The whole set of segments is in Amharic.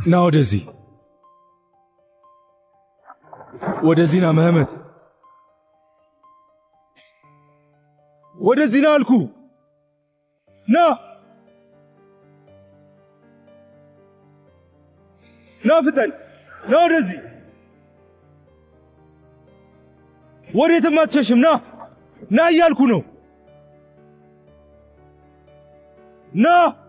ና ወደዚህ ወደዚህ ና መህመት ወደዚህ ና አልኩ ና ና ፍጠን ና ወደዚህ ወዴትም አትሸሽም ና ና እያልኩ ነው ና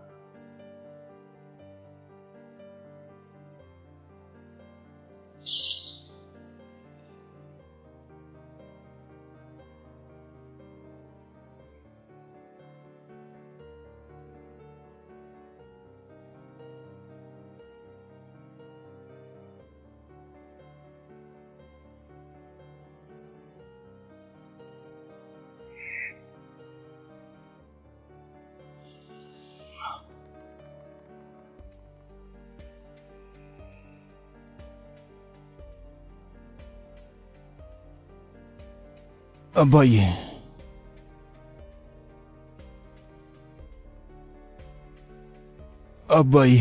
አባዬ አባዬ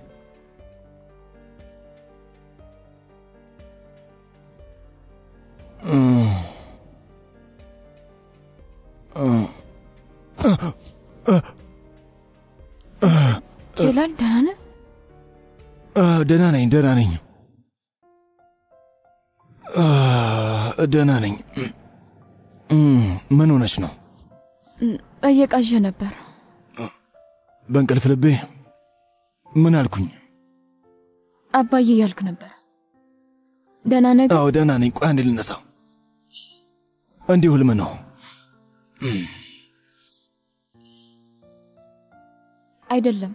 ጀላል ደህና ነህ? አ፣ ደህና ነኝ፣ ደህና ነኝ፣ አ፣ ደህና ነኝ። እም፣ ምን ሆነች ነው? እየቃዠ ነበር። በእንቅልፍ ልቤ ምን አልኩኝ? አባዬ እያልክ ነበር። ደህና ነህ? ግን? አዎ ደህና ነኝ። ቆይ አንዴ ልነሳ። እንዲሁ ህልም ነው። አይደለም፣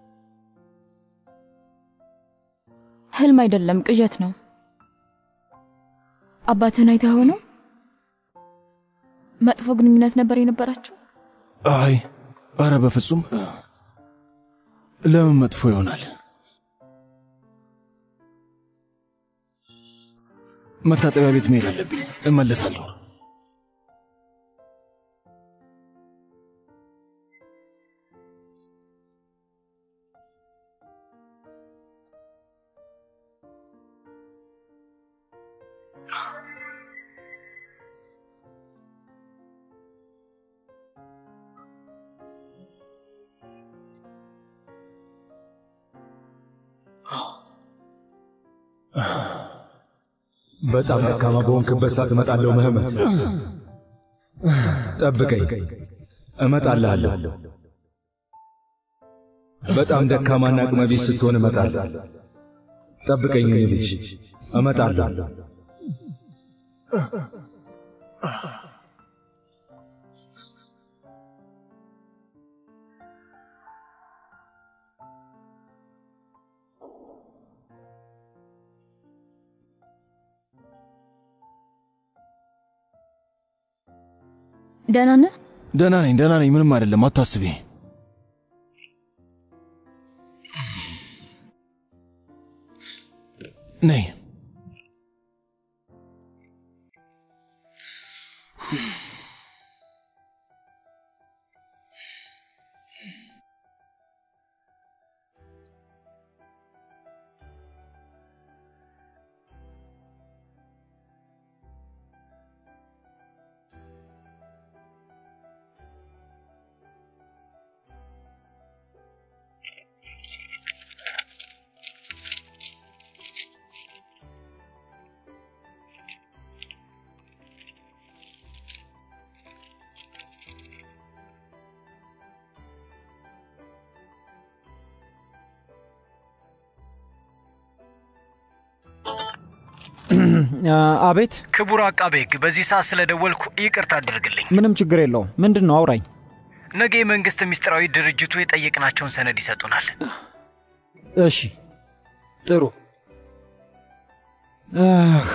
ህልም አይደለም፣ ቅዠት ነው። አባትህን አይተኸው ነው? መጥፎ ግንኙነት ነበር የነበራችሁ? አይ አረ በፍጹም ለምን መጥፎ ይሆናል? መታጠቢያ ቤት መሄድ አለብኝ። እመለሳለሁ። በጣም ደካማ በሆንክበት ሰዓት እመጣለሁ። መህመት ጠብቀኝ፣ እመጣልሃለሁ። በጣም ደካማና አቅመ ቢስ ስትሆን እመጣለሁ። ጠብቀኝ የኔ ልጅ፣ እመጣለሁ። ደህና ነህ? ደህና ነኝ፣ ደህና ነኝ። ምንም አይደለም፣ አታስቢ። ነይ አቤት። ክቡር አቃቤ ሕግ፣ በዚህ ሰዓት ስለደወልኩ ይቅርታ አድርግልኝ። ምንም ችግር የለውም። ምንድን ነው? አውራኝ። ነገ የመንግስት ምስጢራዊ ድርጅቱ የጠየቅናቸውን ሰነድ ይሰጡናል። እሺ፣ ጥሩ። አህ፣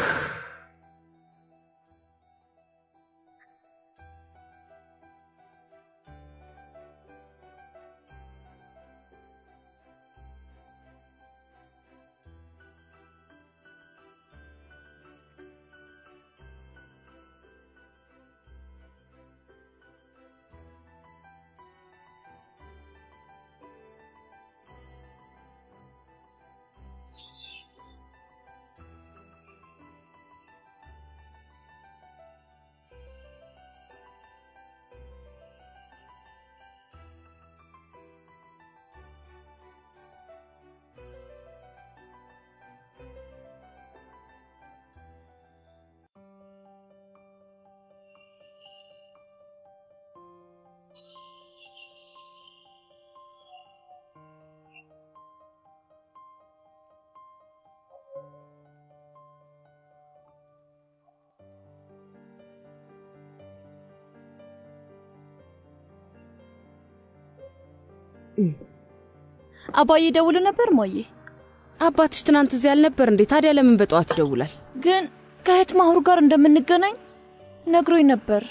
አባዬ ደውል ነበር ሞዬ። አባትሽ ትናንት እዚህ አልነበር እንዴ? ታዲያ ለምን በጠዋት ይደውላል? ግን ከእህት ማሁር ጋር እንደምንገናኝ ነግሮኝ ነበር።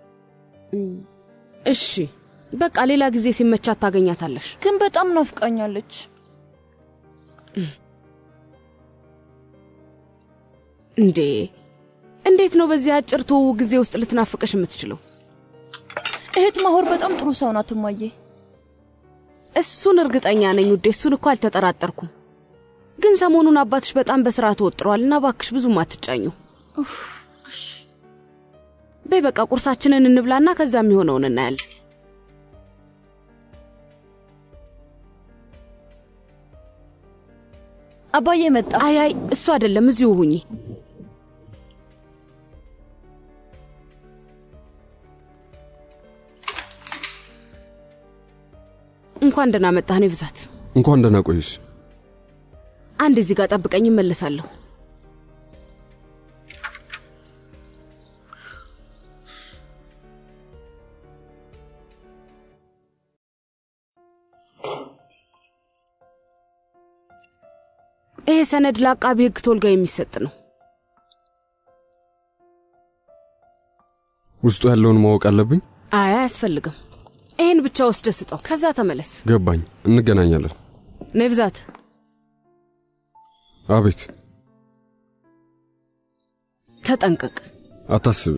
እሺ በቃ ሌላ ጊዜ ሲመቻት ታገኛታለሽ። ግን በጣም ናፍቃኛለች። እንዴ እንዴት ነው በዚህ አጭር ትውውቅ ጊዜ ውስጥ ልትናፍቅሽ የምትችለው? እህት ማሁር በጣም ጥሩ ሰው ናት እማዬ። እሱን እርግጠኛ ነኝ ውዴ፣ እሱን እኮ አልተጠራጠርኩም። ግን ሰሞኑን አባትሽ በጣም በስራ ተወጥረዋል እና ባክሽ ብዙም አትጫኙ። በይ በቃ ቁርሳችንን እንብላና ከዛ የሚሆነውን እናያለን። አባዬ መጣ። አይ አይ እሱ አይደለም፣ እዚሁ ሁኚ። እንኳን ደህና መጣህ። እኔ ብዛት እንኳን ደህና ቆይሽ። አንድ እዚህ ጋር ጠብቀኝ፣ እመለሳለሁ። ይሄ ሰነድ ለአቃቢ ሕግ ቶልጋ የሚሰጥ ነው። ውስጡ ያለውን ማወቅ አለብኝ። አይ አያስፈልግም። ይህን ብቻ ወስደ ስጠው፣ ከዛ ተመለስ። ገባኝ። እንገናኛለን። ነይ ብዛት አቤት። ተጠንቀቅ። አታስቢ።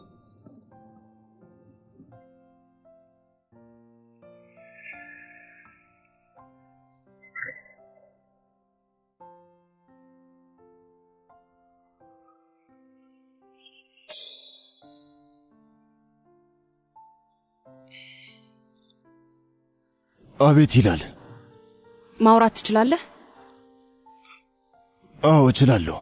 አቤት ይላል። ማውራት ትችላለህ? አዎ እችላለሁ።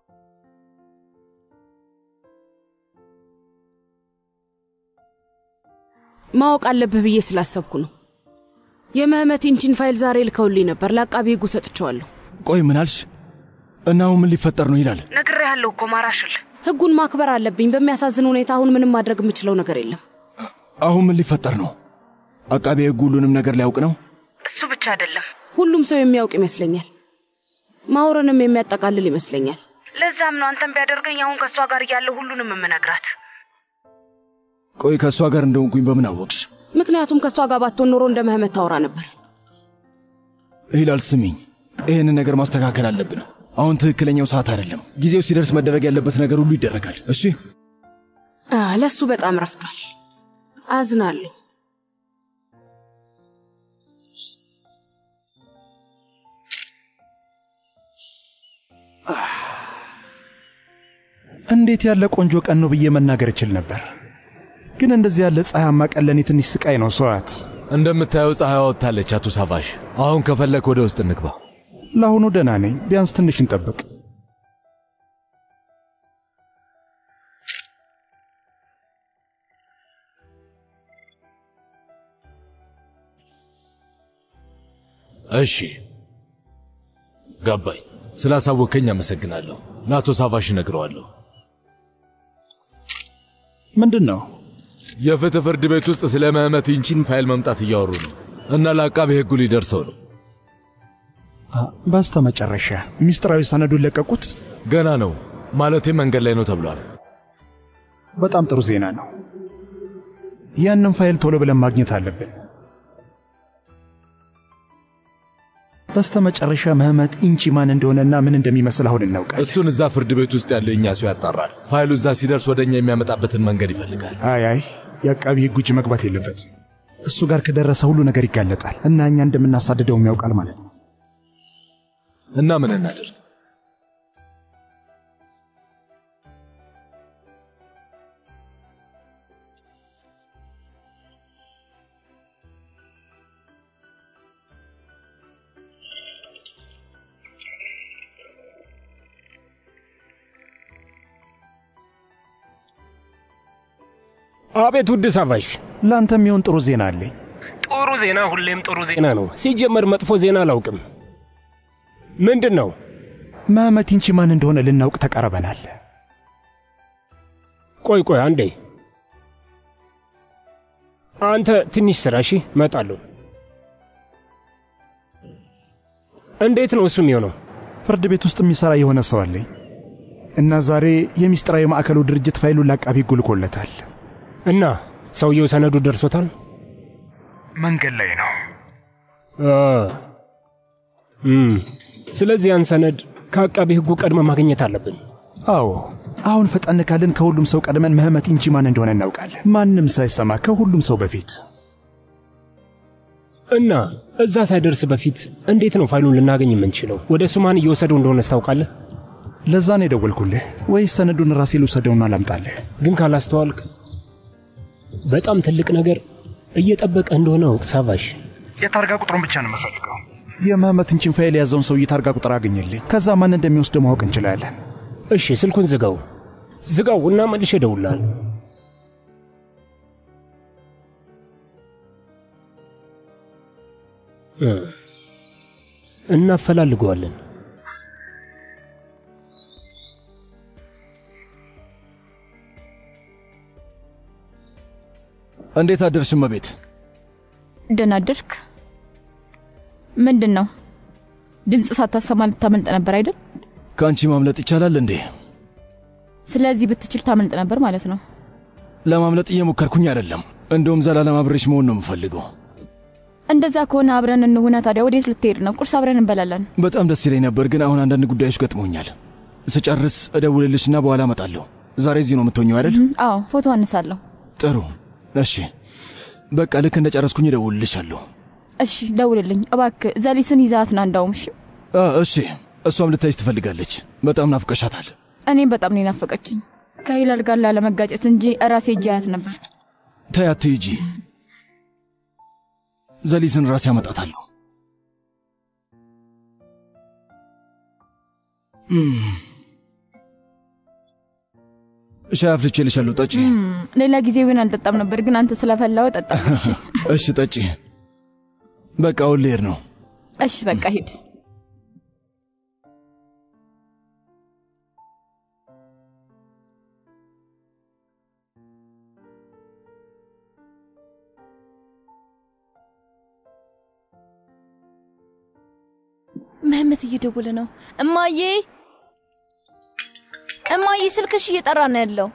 ማወቅ አለብህ ብዬ ስላሰብኩ ነው። የመህመት ኢንቺን ፋይል ዛሬ ልከውልኝ ነበር። ለአቃቢ ሕጉ ሰጥቼዋለሁ። ቆይ ምን አልሽ? እና አሁን ምን ሊፈጠር ነው ይላል? ነግሬሃለሁ እኮ ማራሽል። ሕጉን ማክበር አለብኝ። በሚያሳዝን ሁኔታ አሁን ምንም ማድረግ የምችለው ነገር የለም። አሁን ምን ሊፈጠር ነው? አቃቤ ሕግ ሁሉንም ነገር ሊያውቅ ነው? እሱ ብቻ አይደለም፣ ሁሉም ሰው የሚያውቅ ይመስለኛል። ማውረንም የሚያጠቃልል ይመስለኛል። ለዛም ነው አንተም ቢያደርገኝ አሁን ከእሷ ጋር እያለሁ ሁሉንም የምነግራት። ቆይ ከእሷ ጋር እንደሆንኩኝ በምን አወቅሽ? ምክንያቱም ከእሷ ጋር ባትሆን ኖሮ እንደ መህመት ታወራ ነበር። ሂላል ስሚኝ፣ ይህንን ነገር ማስተካከል አለብን። አሁን ትክክለኛው ሰዓት አይደለም። ጊዜው ሲደርስ መደረግ ያለበት ነገር ሁሉ ይደረጋል። እሺ አ፣ ለእሱ በጣም ረፍቷል። አዝናለሁ። እንዴት ያለ ቆንጆ ቀን ነው ብዬ መናገር እችል ነበር፣ ግን እንደዚህ ያለ ፀሐያማ ቀን ለእኔ ትንሽ ስቃይ ነው። ሰዋት እንደምታየው ፀሐይ ወጥታለች። አቶ ሳፋሽ፣ አሁን ከፈለክ ወደ ውስጥ እንግባ። ለአሁኑ ደህና ነኝ። ቢያንስ ትንሽ እንጠብቅ። እሺ፣ ገባኝ። ስላሳወከኝ አመሰግናለሁ። ለአቶ ሳፋሽ እነግረዋለሁ። ምንድን ነው? የፍትህ ፍርድ ቤት ውስጥ ስለ መህመት ኢንቺን ፋይል መምጣት እያወሩ ነው እና ለአቃቤ ሕጉ ሊደርሰው ነው። በስተ መጨረሻ ሚስጥራዊ ሰነዱን ለቀቁት። ገና ነው ማለቴ መንገድ ላይ ነው ተብሏል። በጣም ጥሩ ዜና ነው። ያንን ፋይል ቶሎ ብለን ማግኘት አለብን። በስተ መጨረሻ መህመት ኢንቺ ማን እንደሆነና ምን እንደሚመስል አሁን እናውቃለን። እሱን እዛ ፍርድ ቤት ውስጥ ያለው እኛ ሰው ያጣራል። ፋይሉ እዛ ሲደርስ ወደ እኛ የሚያመጣበትን መንገድ ይፈልጋል። አይ አይ የአቃቢ ሕግ እጅ መግባት የለበትም። እሱ ጋር ከደረሰ ሁሉ ነገር ይጋለጣል እና እኛ እንደምናሳድደውም ያውቃል ማለት ነው። እና ምን እናድርግ? አቤት ውድ ሳፋሽ፣ ለአንተ የሚሆን ጥሩ ዜና አለኝ። ጥሩ ዜና ሁሌም ጥሩ ዜና ነው። ሲጀመር መጥፎ ዜና አላውቅም። ምንድን ነው? መህመት ኢንቺ ማን እንደሆነ ልናውቅ ተቃርበናል። ቆይ ቆይ አንዴ፣ አንተ ትንሽ ስራ። እሺ፣ እመጣለሁ። እንዴት ነው እሱ የሚሆነው? ፍርድ ቤት ውስጥ የሚሠራ የሆነ ሰው አለኝ እና ዛሬ የሚስጥራዊ ማዕከሉ ድርጅት ፋይሉን ለአቃቢ ሕጉ ልኮለታል። እና ሰውየው ሰነዱ ደርሶታል? መንገድ ላይ ነው። አ፣ እም፣ ስለዚህ ያን ሰነድ ከአቃቢ ሕጉ ቀድመ ማግኘት አለብን። አዎ አሁን ፈጠን ካልን ከሁሉም ሰው ቀድመን መህመት እንጂ ማን እንደሆነ እናውቃለን። ማንም ሳይሰማ ከሁሉም ሰው በፊት እና እዛ ሳይደርስ በፊት እንዴት ነው ፋይሉን ልናገኝ የምንችለው? ወደ እሱ ማን እየወሰደው እንደሆነ ታውቃለህ? ለዛ ነው የደወልኩልህ። ወይስ ሰነዱን ራሴ ልውሰደውና ላምጣልህ? ግን ካላስተዋልክ በጣም ትልቅ ነገር እየጠበቀ እንደሆነ እወቅ ሳቫሽ። የታርጋ ቁጥሩን ብቻ ነው የምፈልገው። የመህመት እንቺን ፋይል የያዘውን ሰውዬ ታርጋ ቁጥር አገኘልኝ። ከዛ ማን እንደሚወስደው ማወቅ እንችላለን። እሺ፣ ስልኩን ዝጋው፣ ዝጋው እና መልሼ እደውልልሃለሁ። እ፣ እናፈላልገዋለን። እንዴት አደርሽ እመቤት? ደህና አደርክ? ምንድን ነው ድምፅ ሳታሰማ ልታመልጥ ነበር አይደል? ከአንቺ ማምለጥ ይቻላል እንዴ? ስለዚህ ብትችል ታመልጥ ነበር ማለት ነው። ለማምለጥ እየሞከርኩኝ አይደለም። እንደውም ዘላለም አብሬሽ መሆን ነው የምፈልገው። እንደዛ ከሆነ አብረን እንሁና። ታዲያ ወዴት ልትሄድ ነው? ቁርስ አብረን እንበላለን። በጣም ደስ ይለኝ ነበር፣ ግን አሁን አንዳንድ ጉዳዮች ገጥሞኛል። ስጨርስ እደውልልሽና በኋላ እመጣለሁ። ዛሬ እዚህ ነው የምትሆኘው አይደል? አዎ፣ ፎቶ አነሳለሁ። ጥሩ። እሺ፣ በቃ ልክ እንደ ጨረስኩኝ እደውልልሻለሁ። እሺ፣ ደውልልኝ እባክህ። ዘሊስን ይዛት ና እንዳውም። እሺ፣ አ፣ እሺ። እሷም ልታይሽ ትፈልጋለች። በጣም ናፍቀሻታል። እኔም በጣም ነው የናፈቀችኝ። ከሂላል ጋር ላለመጋጨት እንጂ ራሴ እጅ አያት ነበር። ተይ አትሂጂ። ዘሊስን ራሴ ያመጣታለሁ። እም። ሻይ አፍልቼልሻለሁ፣ ጠጪ። እም፣ ሌላ ጊዜ ዊን አልጠጣም ነበር፣ ግን አንተ ስለፈላው ጠጣ። እሺ፣ እሺ፣ ጠጪ። በቃ አሁን ልሄድ ነው። እሺ፣ በቃ ሂድ። መህመት እየደወለ ነው። እማዬ እማዬ፣ ስልክሽ እየጠራ ነው ያለው።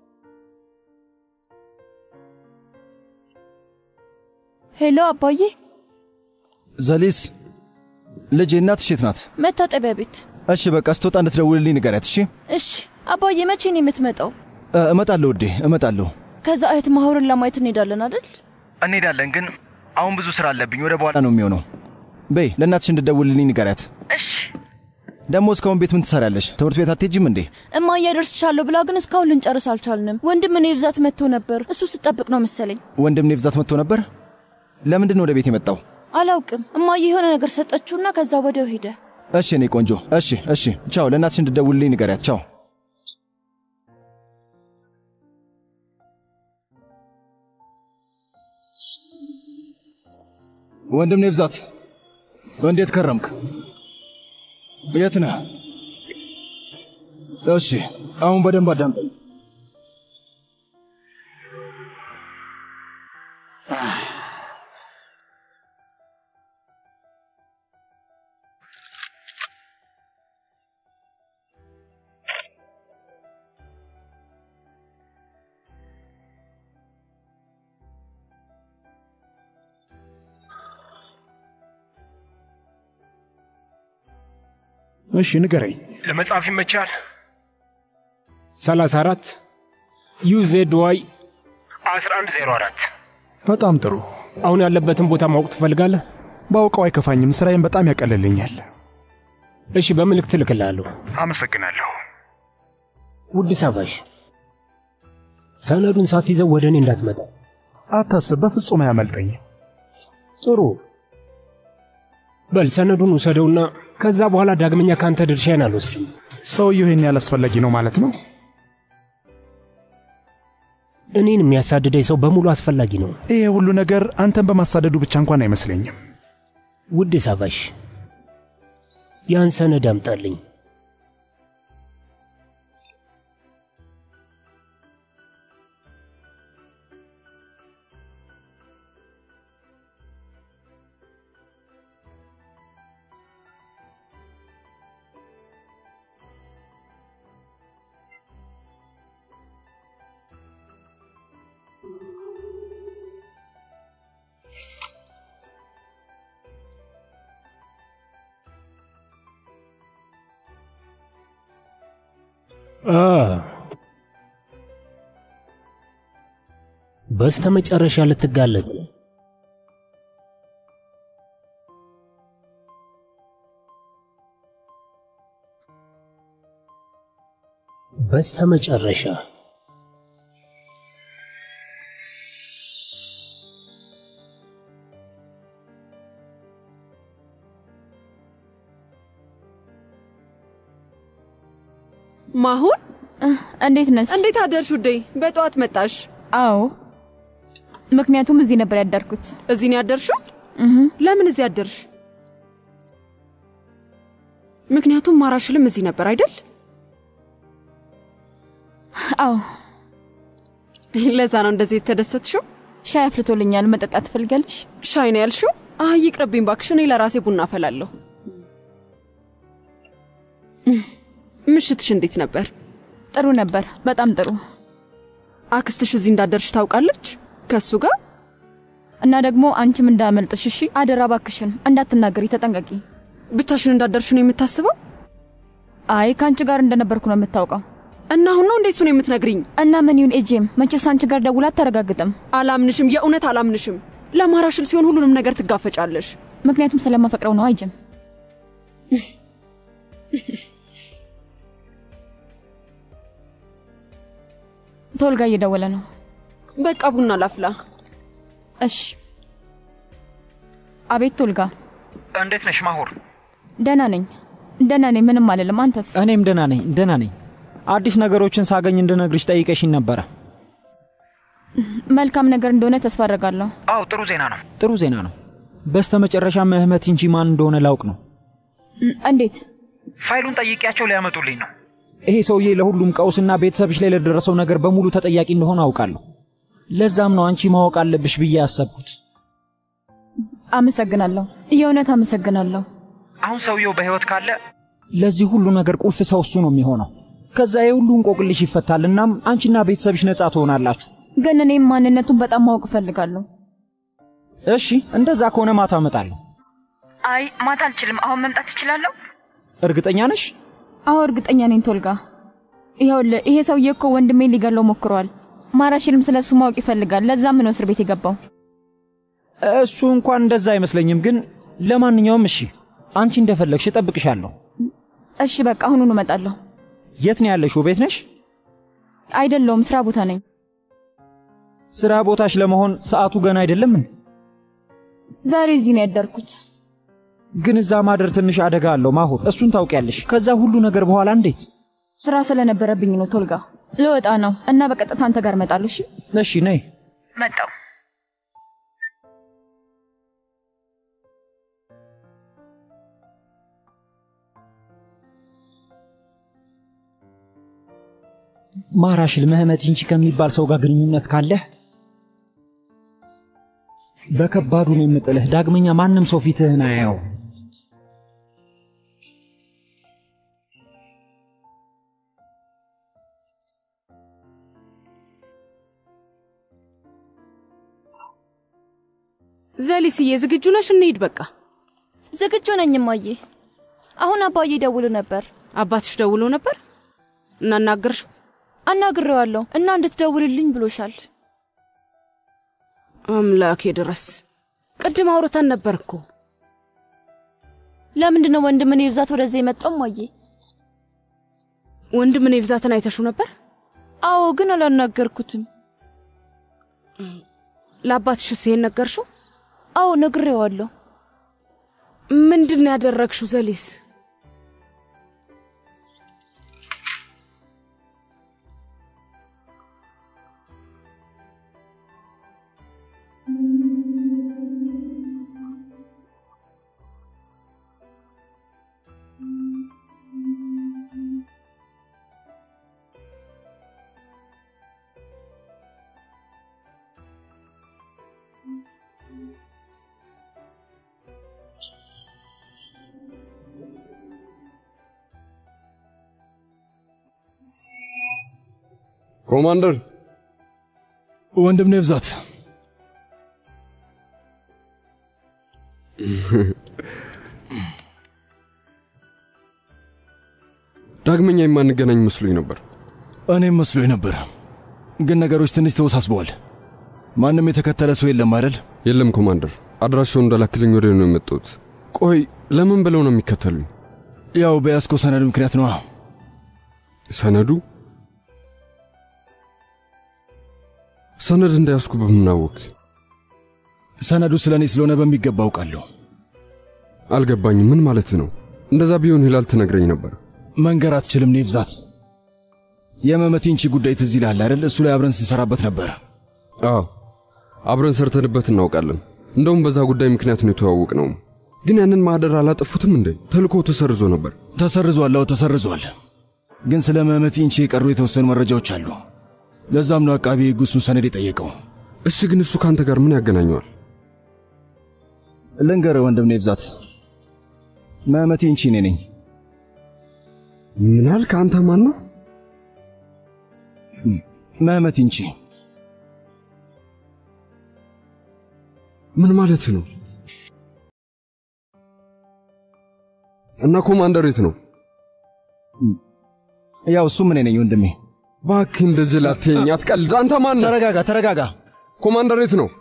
ሄሎ አባዬ፣ ዘሊስ ልጄ፣ እናትሽ የት ናት? መታጠቢያ ቤት። እሺ፣ በቃ ስትወጣ እንድትደውልልኝ ንገሪያት። እሺ፣ እሺ አባዬ፣ መቼ ነው የምትመጣው? እ፣ እመጣለሁ ውዴ፣ እመጣለሁ። ከዛ እህት ማሁርን ለማየት እንሄዳለን አይደል? እንሄዳለን፣ ግን አሁን ብዙ ስራ አለብኝ። ወደ በኋላ ነው የሚሆነው። በይ ለእናትሽ እንድትደውልልኝ ንገሪያት። እሺ። ደግሞ እስካሁን ቤት ምን ትሰሪያለሽ? ትምህርት ቤት አትሄጂም እንዴ? እማዬ አደርስሻለሁ ብላ ግን እስካሁን ልንጨርስ አልቻልንም። ወንድም እኔ ብዛት መጥቶ ነበር። እሱ ስጠብቅ ነው መሰለኝ። ወንድም እኔ ብዛት መጥቶ ነበር። ለምንድን ነው ወደ ቤት የመጣው? አላውቅም። እማዬ የሆነ ነገር ሰጠችውና ከዛ ወዲያው ሄደ። እሺ እኔ ቆንጆ። እሺ እሺ፣ ቻው። ለእናትሽ እንድትደውልልኝ ንገሪያት። ቻው። ወንድም እኔ ብዛት እንዴት ከረምክ? የት ነህ? እሺ አሁን በደንብ አዳምጠኝ። እሺ ንገረኝ። ለመጻፍ ይመቻል። 34 ዩዜድ ዋይ 1104 በጣም ጥሩ። አሁን ያለበትን ቦታ ማወቅ ትፈልጋለህ? ባውቀው አይከፋኝም። ስራዬን በጣም ያቀልልኛል። እሺ፣ በምልክት እልክልሃለሁ። አመሰግናለሁ። ውድ ሳባሽ፣ ሰነዱን ሳትይዘው ወደ እኔ እንዳትመጣ። አታስብ፣ በፍጹም አያመልጠኝም። ጥሩ በል ሰነዱን ውሰደውና ከዛ በኋላ ዳግመኛ ካንተ ድርሻዬን አልወስድም። ሰውየው ይህን ያህል አስፈላጊ ነው ማለት ነው? እኔን የሚያሳድደኝ ሰው በሙሉ አስፈላጊ ነው። ይሄ ሁሉ ነገር አንተን በማሳደዱ ብቻ እንኳን አይመስለኝም። ውድ ሳቫሽ፣ ያን ሰነድ አምጣልኝ። በስተ መጨረሻ ልትጋለጥ ነው። በስተ መጨረሻ ማሁን እንዴት ነሽ? እንዴት አደርሽ ውዴ? በጠዋት መጣሽ? አዎ፣ ምክንያቱም እዚህ ነበር ያደርኩት። እዚህ ነው ያደርሽው? ለምን እዚህ አደርሽ? ምክንያቱም ማራሽልም እዚህ ነበር አይደል? አዎ፣ ለዛ ነው እንደዚህ የተደሰትሽው። ሻይ አፍልቶልኛል። መጠጣት ትፈልጋለሽ? ሻይ ነው ያልሽው? አይ ይቅርብኝ ባክሽ፣ እኔ ለራሴ ቡና አፈላለሁ። ምሽትሽ እንዴት ነበር? ጥሩ ነበር፣ በጣም ጥሩ። አክስትሽ እዚህ እንዳደርሽ ታውቃለች ከእሱ ጋር እና ደግሞ አንቺም እንዳመልጥሽ እሺ። አደራ ባክሽን እንዳትናገሪ፣ ተጠንቀቂ። ብቻሽን እንዳደርሽ ነው የምታስበው? አይ ከአንቺ ጋር እንደነበርኩ ነው የምታውቀው። እና አሁን ነው እንዴ እሱን የምትነግሪኝ? እና ምን ይሁን ኤጄም፣ መቼስ አንቺ ጋር ደውላ አታረጋግጥም። አላምንሽም፣ የእውነት አላምንሽም። ለማራሽል ሲሆን ሁሉንም ነገር ትጋፈጫለሽ። ምክንያቱም ስለማፈቅረው ነው። አይጅም ቶልጋ እየደወለ ነው። በቃ ቡና ላፍላ። እሺ። አቤት ቶልጋ፣ እንዴት ነሽ ማሁር? ደህና ነኝ፣ ደህና ነኝ፣ ምንም አልልም። አንተስ? እኔም ደህና ነኝ፣ ደህና ነኝ። አዲስ ነገሮችን ሳገኝ እንድነግርሽ ጠይቀሽኝ ነበረ። መልካም ነገር እንደሆነ ተስፋ አደርጋለሁ። አዎ ጥሩ ዜና ነው። ጥሩ ዜና ነው። በስተ መጨረሻ ምህመት እንጂ ማን እንደሆነ ላውቅ ነው። እንዴት? ፋይሉን ጠይቄያቸው ሊያመጡልኝ ነው። ይሄ ሰውዬ ለሁሉም ቀውስና ቤተሰብሽ ላይ ለደረሰው ነገር በሙሉ ተጠያቂ እንደሆነ አውቃለሁ። ለዛም ነው አንቺ ማወቅ አለብሽ ብዬ ያሰብኩት። አመሰግናለሁ፣ የእውነት አመሰግናለሁ። አሁን ሰውየው በሕይወት ካለ ለዚህ ሁሉ ነገር ቁልፍ ሰው እሱ ነው የሚሆነው። ከዛ የሁሉ እንቆቅልሽ ይፈታል። እናም አንቺና ቤተሰብሽ ነጻ ትሆናላችሁ። ግን እኔም ማንነቱን በጣም ማወቅ እፈልጋለሁ። እሺ፣ እንደዛ ከሆነ ማታ እመጣለሁ። አይ ማታ አልችልም። አሁን መምጣት እችላለሁ? እርግጠኛ ነሽ? አዎ እርግጠኛ ነኝ ቶልጋ። ይኸውልህ ይሄ ሰውዬ እኮ ወንድሜን ሊገለው ሞክሯል። ማራሽልም ስለ እሱ ማወቅ ይፈልጋል። ለዛም ነው እስር ቤት የገባው። እሱ እንኳን እንደዛ አይመስለኝም። ግን ለማንኛውም እሺ፣ አንቺ እንደፈለግሽ እጠብቅሻለሁ። እሺ በቃ አሁኑኑ እመጣለሁ። የት ነው ያለሽው? ቤት ነሽ? አይደለውም፣ ስራ ቦታ ነኝ። ስራ ቦታሽ ለመሆን ሰዓቱ ገና አይደለም? ዛሬ እዚህ ነው ያደርኩት። ግን እዛ ማደር ትንሽ አደጋ አለው ማሁር፣ እሱን ታውቂያለሽ። ከዛ ሁሉ ነገር በኋላ እንዴት? ስራ ስለነበረብኝ ነው ቶልጋ። ልወጣ ነው እና በቀጥታ አንተ ጋር እመጣለሁ። እሺ እሺ፣ ነይ። መጣው። ማራሽል ምህመት እንጂ ከሚባል ሰው ጋር ግንኙነት ካለህ በከባዱ ነው የምጥልህ። ዳግመኛ ማንም ሰው ፊትህን አያየው። ዘሊስዬ ዝግጁ ነሽ? እንሂድ በቃ። ዝግጁ ነኝ እማዬ። አሁን አባዬ ደውሎ ነበር። አባትሽ ደውሎ ነበር? እናናገርሽው? አናግሬዋለሁ እና እንድትደውልልኝ ብሎሻል። አምላኬ ድረስ ቅድም አውርተን ነበር እኮ። ለምንድን ነው ወንድምን ይብዛት ወደዚህ የመጣው እማዬ? ወንድምን የብዛትን አይተሽው ነበር? አዎ፣ ግን አላናገርኩትም። ለአባትሽስ ይሄን ነገርሽው? አዎ ነግሬዋለሁ። ምንድን ነው ያደረግሽው ዘሊስ? ኮማንደር ወንድም ነው ብዛት ዳግመኛ የማንገናኝ መስሎኝ ነበር። እኔም መስሎኝ ነበር፣ ግን ነገሮች ትንሽ ተወሳስበዋል። ማንም የተከተለ ሰው የለም አይደል? የለም ኮማንደር፣ አድራሻውን እንዳላክልኝ ወደ ነው የመጡት። ቆይ ለምን ብለው ነው የሚከተሉኝ? ያው በያዝከው ሰነድ ምክንያት ነዋ። ሰነዱ? ሰነድ እንዳያስኩ በምናወቅ ሰነዱ ስለ እኔ ስለሆነ በሚገባ አውቃለሁ። አልገባኝም። ምን ማለት ነው? እንደዛ ቢሆን ሂላል ትነግረኝ ነበር። መንገር አትችልም ኔቭዛት። የመመቲንቺ ጉዳይ ትዝ ይልሃል አይደል? እሱ ላይ አብረን ስንሰራበት ነበር። አዎ አብረን ሰርተንበት እናውቃለን። እንደውም በዛ ጉዳይ ምክንያት ነው የተዋወቅ ነው። ግን ያንን ማህደር አላጠፉትም እንዴ? ተልኮ ተሰርዞ ነበር። ተሰርዟል። አዎ ተሰርዟል። ግን ስለ መመቲንቺ የቀሩ የተወሰኑ መረጃዎች አሉ። ለዛም ነው አቃቢ ሕግ እሱን ሰነድ የጠየቀው። እሺ፣ ግን እሱ ከአንተ ጋር ምን ያገናኘዋል? ልንገርህ ወንድም ኔቭዛት፣ መመቲንቺ እኔ ነኝ። ምን አልክ? አንተ ማን ነው? መመቲንቺ ምን ማለት ነው? እና ኮማንደር የት ነው? ያው እሱም እኔ ነኝ ወንድሜ። እባክህ እንደዚህ ላትየኝ፣ አትቀልድ። አንተ ማን ነህ? ተረጋጋ፣ ተረጋጋ። ኮማንደር የት ነው?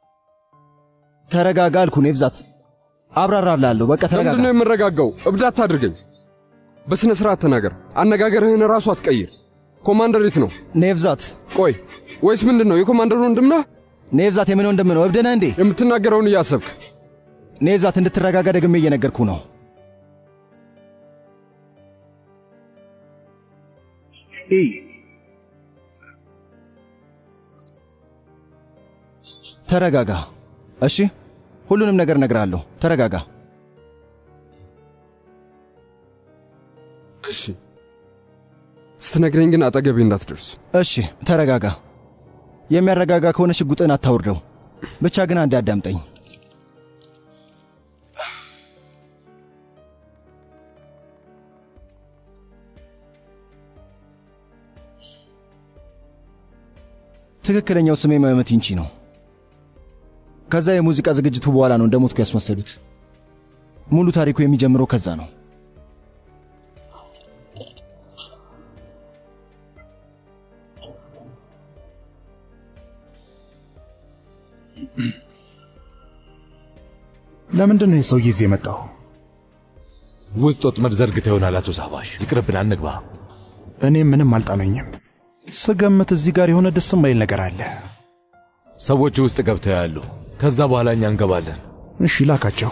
ተረጋጋ አልኩ ኔቭዛት። አብራራላለሁ። በቃ ተረጋጋ። ለምንድን ነው የምረጋጋው? እብድ አታድርገኝ። በሥነ ሥርዓት ተናገር። አነጋገርህን ራሱ አትቀይር። ኮማንደር የት ነው? ኔቭዛት። ቆይ ወይስ ምንድን ነው? የኮማንደሩ ወንድም ነህ? ኔቭዛት የምን ወንድም ነው? እብድ ነህ እንዴ? የምትናገረውን እያሰብክ ኔቭዛት፣ እንድትረጋጋ ደግሜ እየነገርኩ ነው። ኢ ተረጋጋ። እሺ፣ ሁሉንም ነገር እነግርሃለሁ። ተረጋጋ። እሺ። ስትነግረኝ ግን አጠገቤ እንዳትደርስ። እሺ፣ ተረጋጋ። የሚያረጋጋ ከሆነ ሽጉጥን አታውርደው። ብቻ ግን አንዴ አዳምጠኝ። ትክክለኛው ስሜ መመቲንቺ ነው። ከዛ የሙዚቃ ዝግጅቱ በኋላ ነው እንደሞትኩ ያስመሰሉት። ሙሉ ታሪኩ የሚጀምረው ከዛ ነው። ለምንድን ነው የሰውዬ እዚህ የመጣው? ውስጥ ወጥመድ ዘርግተ ይሆናል። አቶ ሳፋሽ ይቅርብን፣ አንግባ። እኔ ምንም አልጣመኝም። ስገምት እዚህ ጋር የሆነ ደስ የማይል ነገር አለ። ሰዎች ውስጥ ገብተው ያሉ፣ ከዛ በኋላ እኛ እንገባለን። እሺ ላካቸው።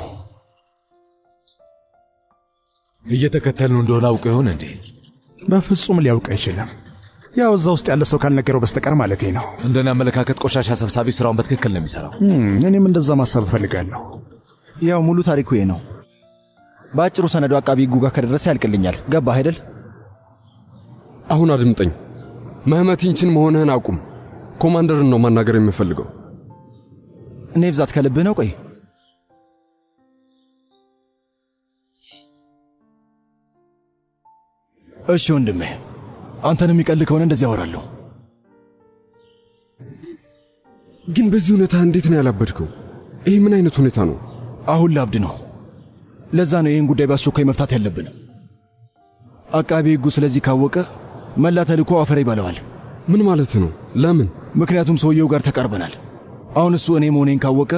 እየተከተልን እንደሆነ አውቀ ይሆን እንዴ? በፍጹም ሊያውቅ አይችልም። ያው እዛ ውስጥ ያለ ሰው ካልነገረው በስተቀር ማለቴ ነው። እንደኔ አመለካከት ቆሻሻ ሰብሳቢ ስራውን በትክክል ነው የሚሰራው። እኔም እንደዛ ማሰብ እፈልጋለሁ። ያው ሙሉ ታሪኩ ይሄ ነው። በአጭሩ ሰነዱ አቃቢ ሕጉ ጋር ከደረሰ ያልቅልኛል። ገባህ አይደል? አሁን አድምጠኝ። መህመቲንችን መሆንህን አቁም። ኮማንደርን ነው ማናገር የምፈልገው። ኔቭዛት ከልብህ ነው? ቆይ እሺ ወንድሜ፣ አንተን የሚቀል ከሆነ እንደዚህ ያወራለሁ። ግን በዚህ ሁኔታ እንዴት ነው ያላበድከው? ይህ ምን አይነት ሁኔታ ነው? አሁን ላብድ ነው። ለዛ ነው ይህን ጉዳይ በአስቸኳይ መፍታት ያለብን። አቃቢ ሕጉ ስለዚህ ካወቀ መላ ተልእኮ አፈር ይበለዋል። ምን ማለት ነው? ለምን? ምክንያቱም ሰውየው ጋር ተቃርበናል። አሁን እሱ እኔ መሆኔን ካወቀ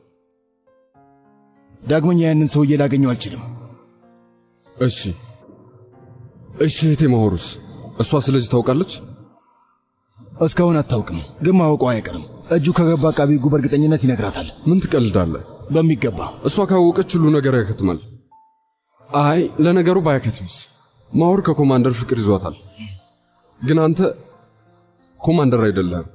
ዳግመኛ ያንን ሰውዬ ላገኘው አልችልም። እሺ እሺ፣ እህቴ ማሆሩስ እሷ ስለዚህ ታውቃለች? እስካሁን አታውቅም፣ ግን ማወቋ አይቀርም። እጁ ከገባ አቃቢ ሕጉ በእርግጠኝነት ይነግራታል። ምን ትቀልዳለህ? በሚገባ እሷ ካወቀች ሁሉ ነገር ያከትማል። አይ ለነገሩ ባያከትምስ፣ ማሆር ከኮማንደር ፍቅር ይዟታል። ግን አንተ ኮማንደር አይደለህም።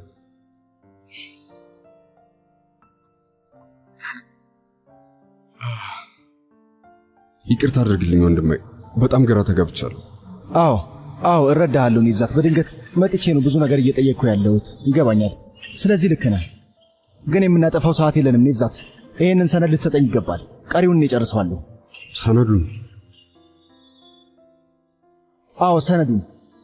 ይቅርታ አድርግልኝ ወንድሜ፣ በጣም ግራ ተጋብቻለሁ። አዎ አዎ፣ እረዳሃለሁ ኔቭዛት። በድንገት መጥቼ ነው ብዙ ነገር እየጠየቅኩ ያለሁት። ይገባኛል። ስለዚህ ልክ ነህ። ግን የምናጠፋው ሰዓት የለንም ኔቭዛት። ይህንን ሰነድ ልትሰጠኝ ይገባል። ቀሪውን እኔ እጨርሰዋለሁ። ሰነዱን? አዎ ሰነዱን።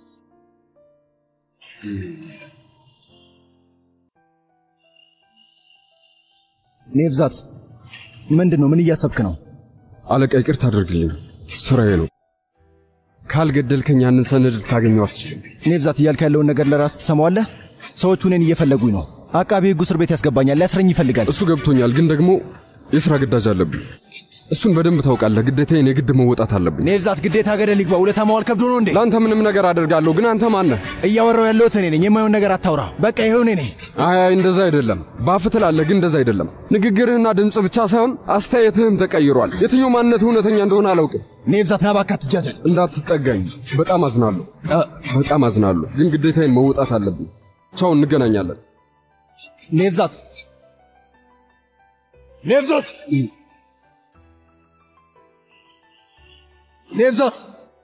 ኔቭዛት ምንድን ነው? ምን እያሰብክ ነው? አለቃ ይቅርታ አድርግልኝ፣ ስራዬ ነው። ካልገደልከኝ ያንን ሰነድ ልታገኘው አትችልም። ኔብዛት እያልክ ያለውን ነገር ለራስ ትሰማዋለህ? ሰዎቹ እኔን እየፈለጉኝ ነው። አቃቤ ሕጉ እስር ቤት ያስገባኛል፣ ሊያስረኝ ይፈልጋል። እሱ ገብቶኛል፣ ግን ደግሞ የሥራ ግዳጅ አለብኝ። እሱን በደንብ ታውቃለህ። ግዴታዬን የግድ መወጣት አለብኝ። ኔብዛት ግዴታ ገደል ይግባ። ውለታ ማዋል ከብዶ ነው እንዴ? ለአንተ ምንም ነገር አደርጋለሁ፣ ግን አንተ ማነህ? እያወራው ያለሁት እኔ ነኝ። የማየውን ነገር አታውራ። በቃ ይኸው እኔ ነኝ። አይ አይ፣ እንደዛ አይደለም። ባፍ ትላለህ፣ ግን እንደዛ አይደለም። ንግግርህና ድምፅ ብቻ ሳይሆን አስተያየትህም ተቀይሯል። የትኛው ማንነትህ እውነተኛ እንደሆነ አላውቅም። ኔብዛት ና እባክህ አትጃጃል። እንዳትጠጋኝ። በጣም አዝናለሁ፣ በጣም አዝናለሁ፣ ግን ግዴታዬን መወጣት አለብኝ። ቻው፣ እንገናኛለን። ኔብዛት ኔብዛት ኔብዛት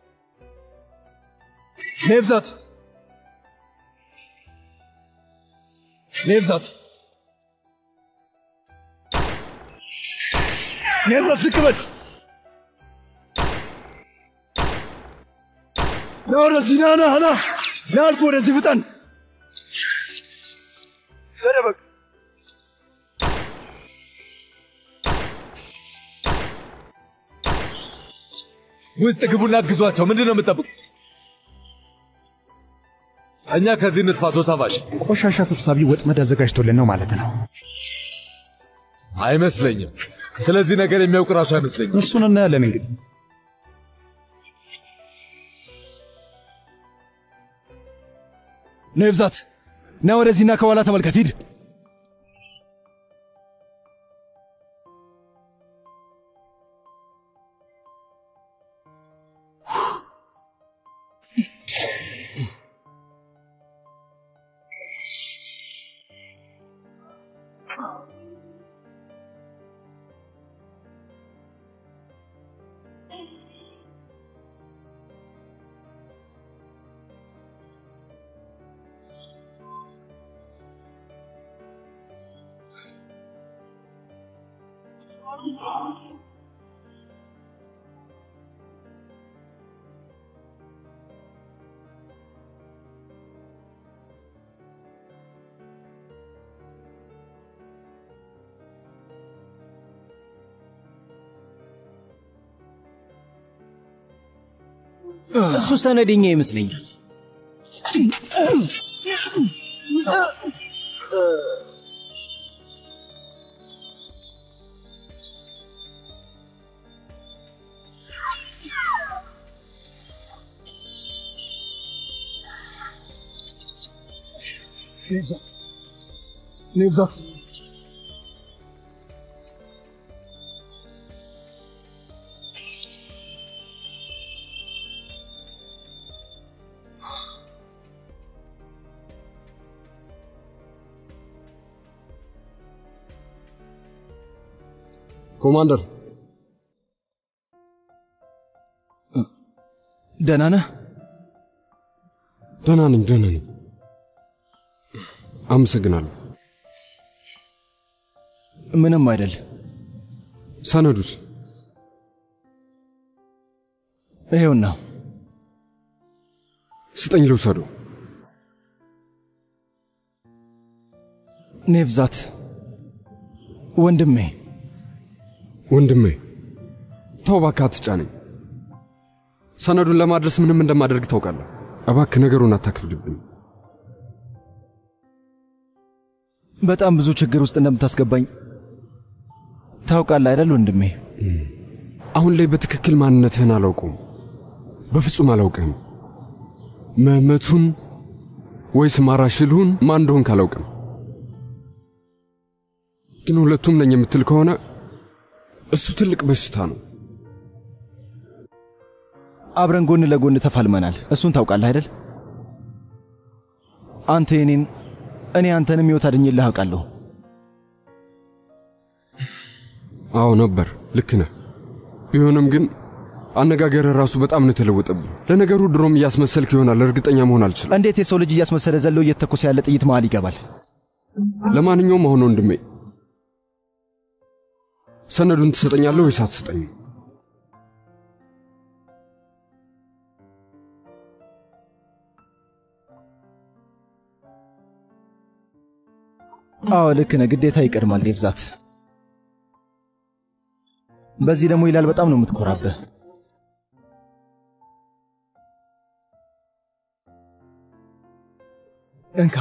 ኔብዛት ኔብዛት ኔብዛት ዝቅ በል ና ወደዚህ ና ና ና ና አልኩህ ወደዚህ ፍጠን ተደበቅ ውስጥ ግቡና አግዟቸው። ምንድን ነው የምጠብቁ? እኛ ከዚህ ንጥፋ ተሳፋሽ ቆሻሻ ሰብሳቢ ወጥመድ አዘጋጅቶልን ነው ማለት ነው። አይመስለኝም። ስለዚህ ነገር የሚያውቅ ራሱ አይመስለኝም። እሱን እናያለን እንግዲህ። ኔብዛት ና ወደዚህና ከኋላ ተመልከት። ሂድ እሱ ሰነደኛ ይመስለኛል። ኔብዛት ኔብዛት ኮማንደር ደህና ነህ? ደህና ነኝ፣ ደህና ነኝ። አመሰግናለሁ። ምንም አይደል። ሰነዱስ? ይሄውና ስጠኝ ልውሰደው። ኔብዛት ወንድሜ ወንድሜ ተው እባክህ አትጫነኝ። ሰነዱን ለማድረስ ምንም እንደማደርግ ታውቃለህ። እባክህ ነገሩን አታክብድብኝ። በጣም ብዙ ችግር ውስጥ እንደምታስገባኝ ታውቃለህ አይደል ወንድሜ? አሁን ላይ በትክክል ማንነትህን አላውቀውም። በፍጹም አላውቅህም። መመቱን ወይስ ማራሽልሁን ማን እንደሆንክ አላውቅም። ግን ሁለቱም ነኝ የምትል ከሆነ እሱ ትልቅ በሽታ ነው። አብረን ጎን ለጎን ተፋልመናል። እሱን ታውቃለህ አይደል? አንተ የኔን እኔ አንተንም ሕይወት አድኜልህ አውቃለሁ። አዎ ነበር፣ ልክ ነህ። ቢሆንም ግን አነጋገር ራሱ በጣም ነው የተለወጠብኝ። ለነገሩ ድሮም እያስመሰልክ ይሆናል፣ እርግጠኛ መሆን አልችልም። እንዴት የሰው ልጅ እያስመሰለ ዘለው እየተተኮሰ ያለ ጥይት መሃል ይገባል? ለማንኛውም አሁን ወንድሜ ሰነዱን ትሰጠኛለህ ወይስ አትሰጠኝም? አዎ ልክ ነህ። ግዴታ ይቀድማል ኔብዛት። በዚህ ደግሞ ይላል በጣም ነው የምትኮራብህ። እንካ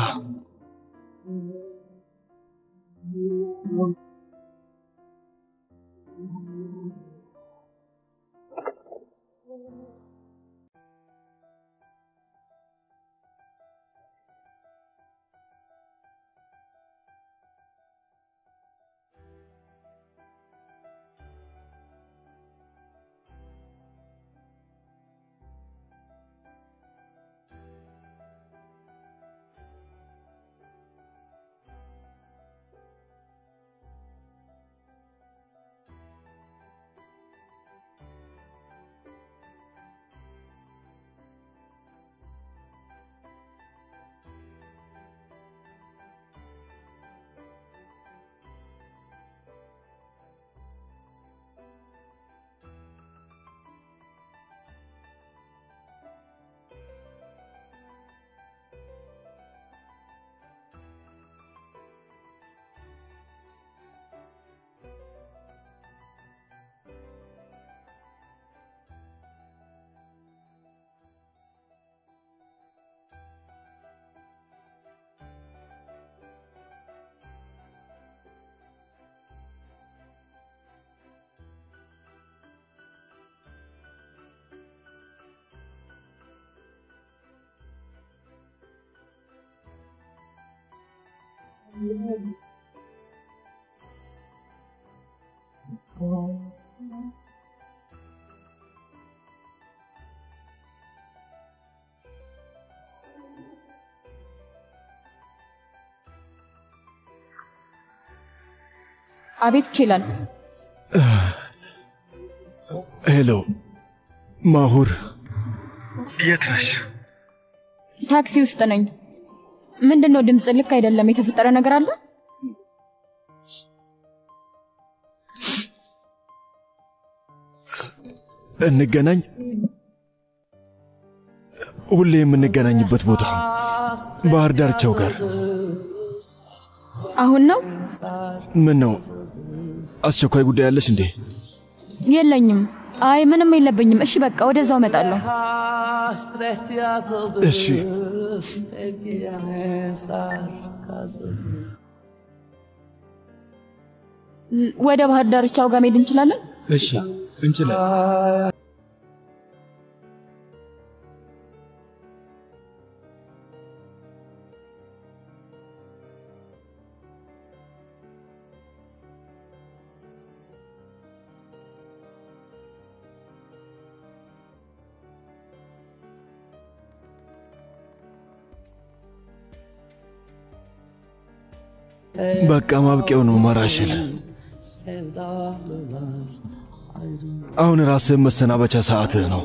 አቤት ይችላል። ሄሎ ማሁር፣ የት ነሽ? ታክሲ ውስጥ ነኝ። ምንድን ነው ድምፅ ልክ አይደለም። የተፈጠረ ነገር አለ? እንገናኝ። ሁሌ የምንገናኝበት ቦታ ባህር ዳርቻው ጋር። አሁን ነው? ምን ነው አስቸኳይ ጉዳይ አለሽ እንዴ? የለኝም። አይ ምንም የለብኝም። እሺ በቃ ወደዛው እመጣለሁ። Hasret yazıldı እሺ Sevgiye mezar kazıldı ም፣ ወደ ባህር ዳርቻው ጋር መሄድ እንችላለን? እሺ እንችላለን። በቃ ማብቂያው ነው ማራሽል። Sevdalılar ayrı አሁን ራስህን መሰናበቻ ሰዓትህ ነው።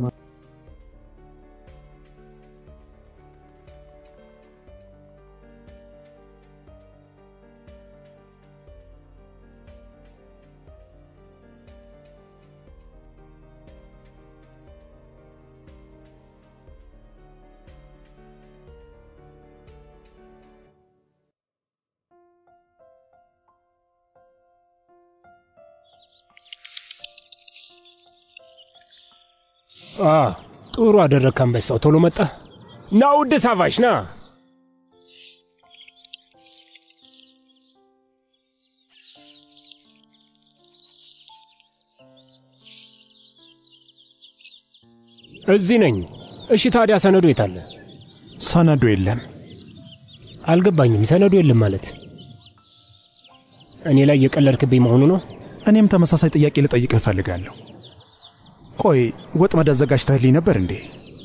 አ ጥሩ አደረግክ አንበሳው። ቶሎ መጣ። ና ውድ ሳቫሽ ና። እዚህ ነኝ። እሺ ታዲያ ሰነዱ የት አለ? ሰነዱ የለም። አልገባኝም። ሰነዱ የለም ማለት እኔ ላይ የቀለድክብኝ መሆኑ ነው? እኔም ተመሳሳይ ጥያቄ ልጠይቅህ እፈልጋለሁ። ቆይ ወጥመድ አዘጋጅተህልኝ ነበር እንዴ?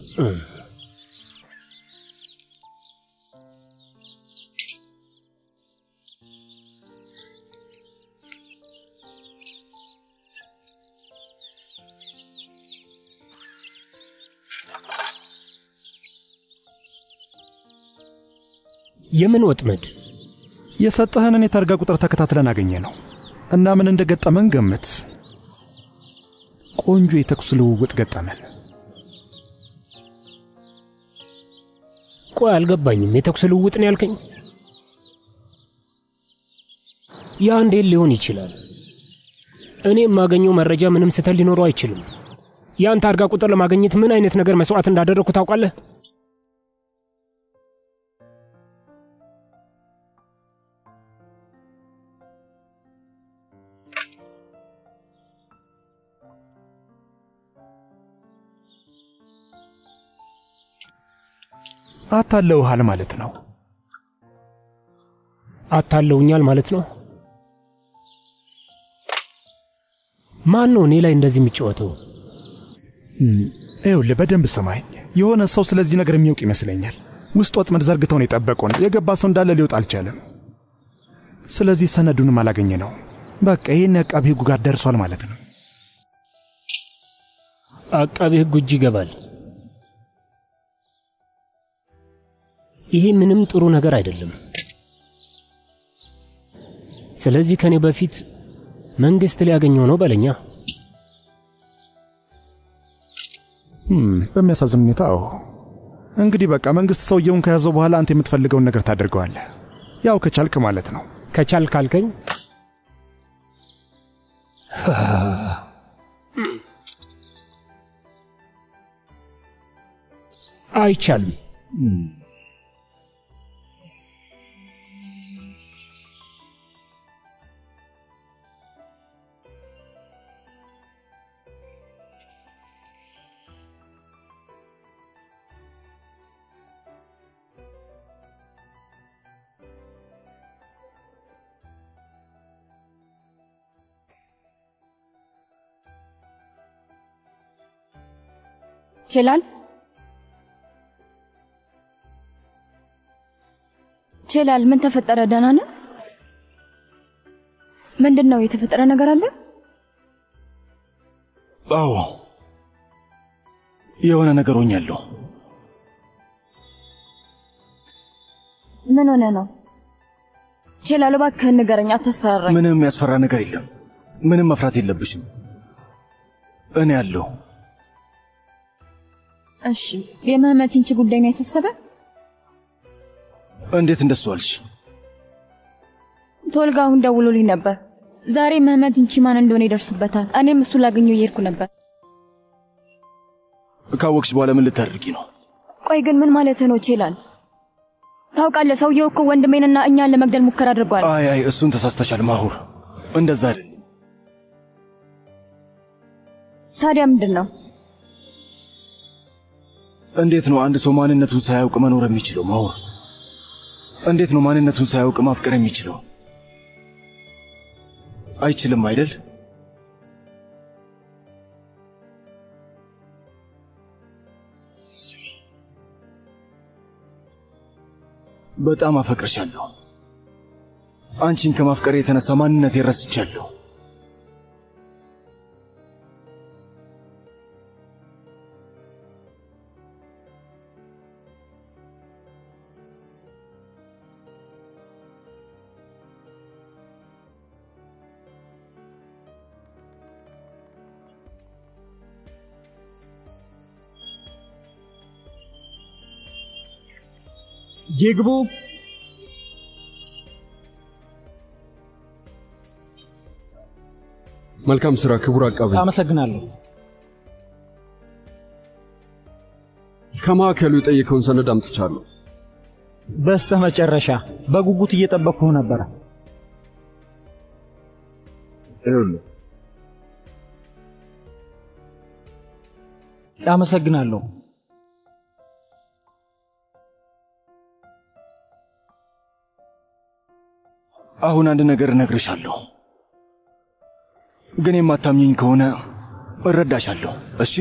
የምን ወጥመድ? የሰጠህንን የታርጋ ቁጥር ተከታትለን አገኘ ነው እና ምን እንደገጠመን ገምት። ቆንጆ የተኩስ ልውውጥ ገጠመን። ቆይ አልገባኝም። የተኩስ ልውውጥ ነው ያልከኝ? ያ እንዴት ሊሆን ይችላል? እኔ የማገኘው መረጃ ምንም ስህተት ሊኖረው አይችልም። ያን ታርጋ ቁጥር ለማግኘት ምን አይነት ነገር መስዋዕት እንዳደረግኩ ታውቃለህ? አታለውሃል ማለት ነው። አታለውኛል ማለት ነው። ማን ነው እኔ ላይ እንደዚህ የሚጫወተው? ይኸውልህ በደንብ ስማኝ። የሆነ ሰው ስለዚህ ነገር የሚያውቅ ይመስለኛል። ውስጥ ወጥመድ ዘርግተው ነው የጠበቁን። የገባ ሰው እንዳለ ሊወጣ አልቻለም። ስለዚህ ሰነዱንም አላገኘ ነው። በቃ ይህን አቃቢ ሕጉ ጋር ደርሷል ማለት ነው። አቃቢ ሕጉ እጅ ይገባል። ይሄ ምንም ጥሩ ነገር አይደለም። ስለዚህ ከኔ በፊት መንግስት ሊያገኘው ነው በለኛ። በሚያሳዝን ሁኔታ አዎ። እንግዲህ በቃ መንግስት ሰውየውን ከያዘው በኋላ አንተ የምትፈልገውን ነገር ታደርገዋለህ። ያው ከቻልክ ማለት ነው። ከቻል ካልከኝ አይቻልም። ይችላል ይችላል። ምን ተፈጠረ? ደህና ነህ? ምንድን ነው የተፈጠረ ነገር አለ? አዎ የሆነ ነገር ሆኛለሁ። ምን ሆነ ነው? ይችላል። እባክህን ንገረኝ፣ አታስፈራራኝ። ምንም የሚያስፈራ ነገር የለም። ምንም መፍራት የለብሽም። እኔ ያለሁ እሺ፣ የምህመት ይንቺ ጉዳይ ነው ያሳሰበ? እንዴት እንደሱ አልሽ? ቶልጋ አሁን ደውሎልኝ ነበር። ዛሬ ምህመት ይንቺ ማን እንደሆነ ይደርስበታል። እኔም እሱ ላገኘው እየሄድኩ ነበር። ካወቅሽ በኋላ ምን ልታደርጊ ነው? ቆይ ግን ምን ማለትህ ነው ይችላል? ታውቃለህ፣ ሰውየው እኮ ወንድሜንና እኛን ለመግደል ሙከራ አድርጓል። አይ አይ፣ እሱን ተሳስተሻል ማሁር። እንደዛ አይደለም። ታዲያ ምንድን ነው? እንዴት ነው አንድ ሰው ማንነቱን ሳያውቅ መኖር የሚችለው? ማሁር፣ እንዴት ነው ማንነቱን ሳያውቅ ማፍቀር የሚችለው? አይችልም አይደል? ስሚ፣ በጣም አፈቅርሻለሁ። አንቺን ከማፍቀር የተነሳ ማንነት ረስቻለሁ። ይግቡ። መልካም ስራ ክቡር አቃቤ። አመሰግናለሁ። ከማዕከሉ የጠየቀውን ሰነድ አምጥቻለሁ። በስተ መጨረሻ በጉጉት እየጠበቅኩህ ነበረ። አመሰግናለሁ። አሁን አንድ ነገር እነግርሻለሁ፣ ግን የማታምኚኝ ከሆነ እረዳሻለሁ። እሺ?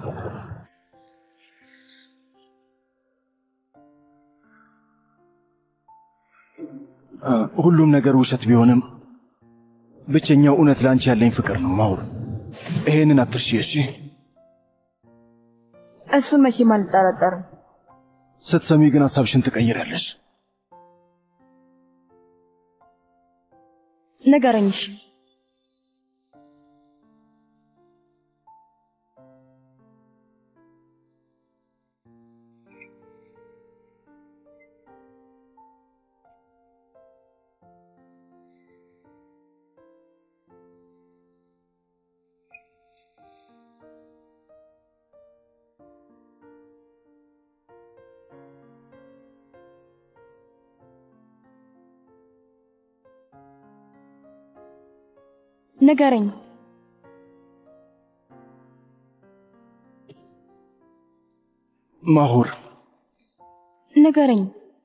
እ፣ ሁሉም ነገር ውሸት ቢሆንም ብቸኛው እውነት ለአንቺ ያለኝ ፍቅር ነው ማሁር። ይሄንን አትርሺ። እሺ? እሱን መቼም አልጠራጠርም። ስትሰሚ ግን ሐሳብሽን ትቀይራለሽ። ንገረኝ እሺ። ንገረኝ። ማሁር ንገረኝ።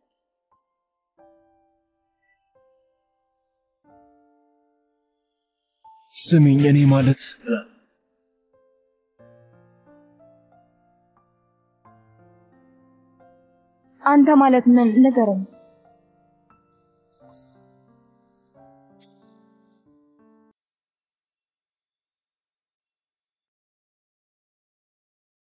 ስሚኝ፣ እኔ ማለት አንተ ማለት ምን? ንገረኝ።